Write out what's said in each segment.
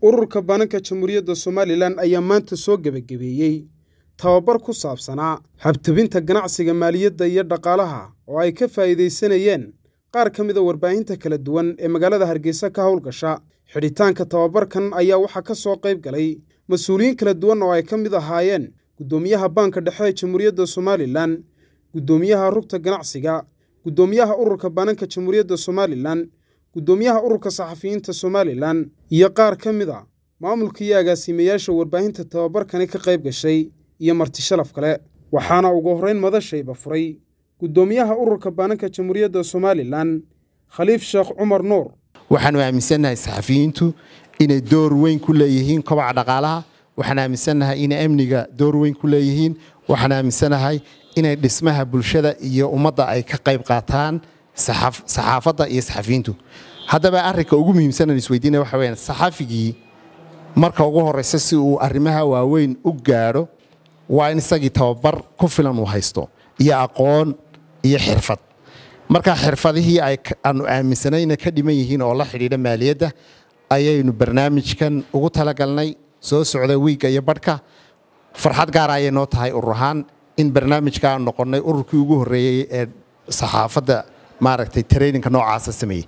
ururka baananka jamhuuriyadda somalilan ayaa maanta soo gebagabeeyey tababar ku saabsanaa habtabinta ganacsiga maaliyadda iyo dhaqaalaha oo ay ka faa'iidaysanayeen qaar ka mida warbaahinta kala duwan ee magaalada hargeysa ka howlgasha xidhitaanka tababarkan ayaa waxaa ka soo qayb galay mas-uuliyiin kala duwan oo ay ka mid ahaayeen guddoomiyaha baanka dhexe ee jamhuuriyadda somalilan guddoomiyaha rugta ganacsiga guddoomiyaha ururka baananka jamhuuriyadda somalilan guddoomiyaha ururka saxafiyiinta somalilan iyo qaar ka mid a maamulka iyo agaasimayaasha warbaahinta tababarkani ka qayb gashay iyo marti sharaf kale waxaana ugu horrayn madashayba furay guddoomiyaha ururka baananka jamhuuriyadda somalilan khaliif sheekh cumar nuur waxaanu aaminsannahay saxafiyiintu inay door weyn ku leeyihiin kobaca dhaqaalaha waxaan aaminsannahay inay amniga door weyn ku leeyihiin waxaan aaminsanahay inay dhismaha bulshada iyo ummadda ay ka qayb qaataan saxaafadda iyo saxafiyiintu haddaba arrinka ugu muhiimsanan isweydiinaya waxa weyaan saxafigii marka ugu horraysa si uu arrimaha waaweyn u gaadho waa in isagii tababar ku filan uu haysto iyo aqoon iyo xirfad marka xirfadihii aanu aaminsanayna ka dhiman yihiin oo la xidhiidha maaliyadda ayaynu barnaamijkan ugu talagalnay soo socda wiigga iyo badhka farxad gaara ayay noo tahay urur ahaan in barnaamijka aan noqonnay ururkii ugu horreeyey ee saxaafadda maaragtay traininka noocaasa sameeyey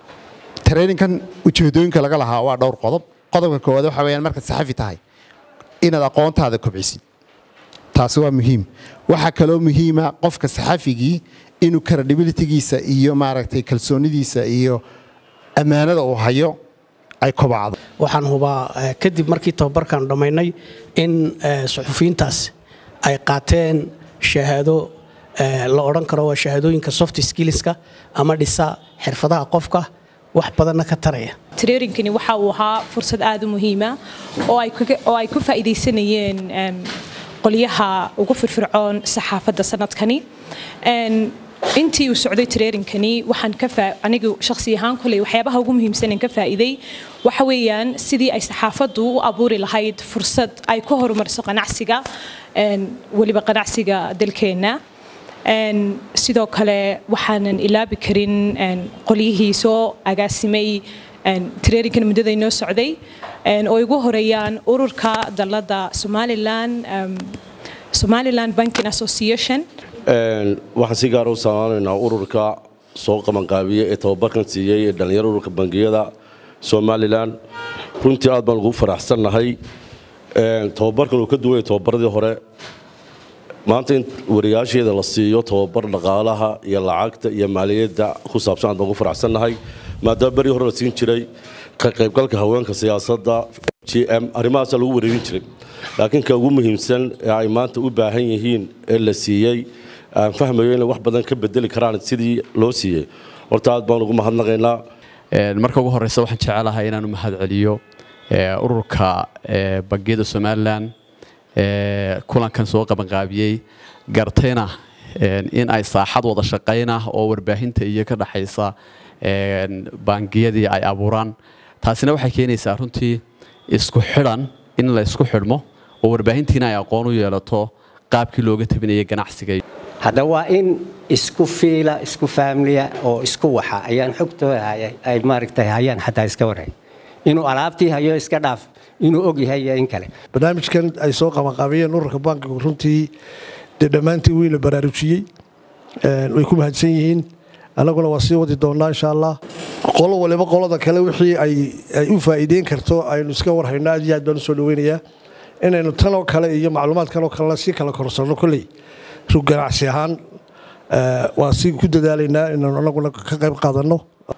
traininkan ujeedooyinka laga lahaa waa dhowr qodob qodobka koowaad waxa weyaan markaad saxafi tahay inaad aqoontaada kobcisid taasi waa muhiim waxaa kaloo muhiima qofka saxafigii inuu credibilitygiisa iyo maaragtay kalsoonidiisa iyo ammaanada uu hayo ay kobacdo waxaan hubaa kadib markii tababarkan dhammaynay in suxufiyiintaas ay qaateen shahaado la odhan karo waa shahaadooyinka soft skillska ama dhisa xirfadaha qofka wax badanna ka taraya trerinkani waxa uu ahaa fursad aad u muhiima oo ay ku faa'iidaysanayeen qolyaha ugu firfircoon saxaafadda sanadkani intii uu socday trerinkani waxaan anigu shakhsi ahaan koley waxyaabaha ugu muhiimsanen ka faa'iiday waxa weeyaan sidii ay saxaafaddu u abuuri lahayd fursad ay ku horumariso qanacsiga weliba qanacsiga dalkeenna sidoo kale waxaanan ilaabi karin qolyihii soo agaasimay trerinkan muddada inoo socday oo igu horeeyaan ururka dalladda somalilan somaliland banking association waxaan si gaara u salaamaanaynaa ururka soo qabanqaabiya ee tababarkan siiyey ee dhallinyaro ururka bangiyada somalilan runtii aad baan ugu faraxsannahay tababarkan uu ka duwanya tababaradii hore maanta in wariyaasheeda la siiyo tababar dhaqaalaha iyo lacagta iyo maaliyadda ku saabsan aad baan ugu faraxsannahay maadaama berii hore la siin jiray ka qaybgalka haweenka siyaasadda g m arrimahaasaa lagu wareerin jiray laakiin ka ugu muhiimsan ee ay maanta u baahan yihiin ee la siiyey aan fahmayo inay wax badan ka bedeli karaan sidii loo siiyey horta aad baan ugu mahadnaqaynaa marka ugu horreysa waxaan jecelahay inaan u mahad celiyo ururka bangiyada somalilan kulankan soo qabanqaabiyey gartayna in ay saaxad wada shaqaynah oo warbaahinta iyo ka dhaxaysa bangiyadii ay abuuraan taasina waxay keenaysaa runtii isku xidhan in la isku xidhmo oo warbaahintiina ay aqoon u yeelato qaabkii looga tabinaya ganacsiga hadda waa in isku fiila isku faamliya oo isku waxa ayaan xogtooda ay maaragtay hayaan xataa iska waray inuu alaabtii hayo iska dhaaf inuu og yahay iyo in kale barnaamijkan ay soo qabanqaabiyeen ururka bankigu runtii dee dhammaantii wii la baraarujiyey way ku mahadsan yihiin annaguna waa sii wadi doonnaa insha allah qolo waliba qolada kale wixii ay u faa'iideyn karto aynu iska warhayno aad iyo aad baan u soo dhaweynayaa inaynu tanoo kale iyo macluumaadkanoo kalena sii kala korsanno kolley rug ganacsi ahaan waan si ku dadaalaynaa inaanu annaguna ka qayb qaadanno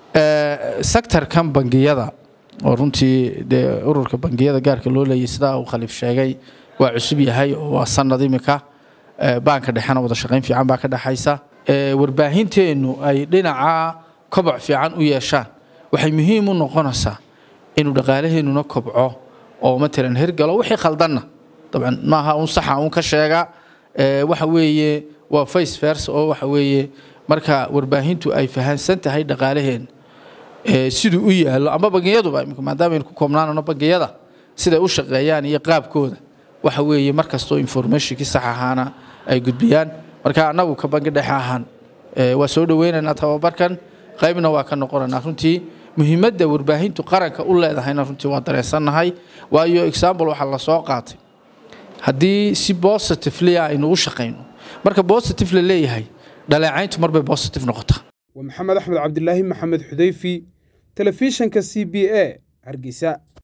sektarkan bangiyada oo runtii dee ururka bangiyada gaarka loo leeyay sidaa uu khaliif sheegay waa cusub yahay oo waa sanad imika baanka dhexena wada shaqayn fiican baa ka dhexaysa warbaahinteennu ay dhinaca koboc fiican u yeeshaan waxay muhiim u noqonaysaa inuu dhaqaalaheennuna kobco oo matalan hergalo wixii khaldanna dabcan maaha un saxa un ka sheega waxa weeye waa face vers oo waxa weeye marka warbaahintu ay fahansan tahay dhaqaalaheenna siduu u yaallo ama bangiyaduba maadaama aynu ku koobnaanano bangiyada siday u shaqeeyaan iyo qaabkooda waxa weeye markastoo informationkii sax ahaana ay gudbiyaan marka annagu ka bangi dhexe ahaan waa soo dhaweynaynaa tababarkan qaybna waa ka noqonaynaa runtii muhiimadda warbaahintu qaranka u leedahayna runtii waa dareensannahay waayo example waxaa la soo qaatay haddii si positively aynu u shaqayno marka positive la leeyahay dhaleecayntu marbay positive noqotaa waa maxamed axmed cabdilaahi maxamed xudayfi telefishanka c b a hargeysa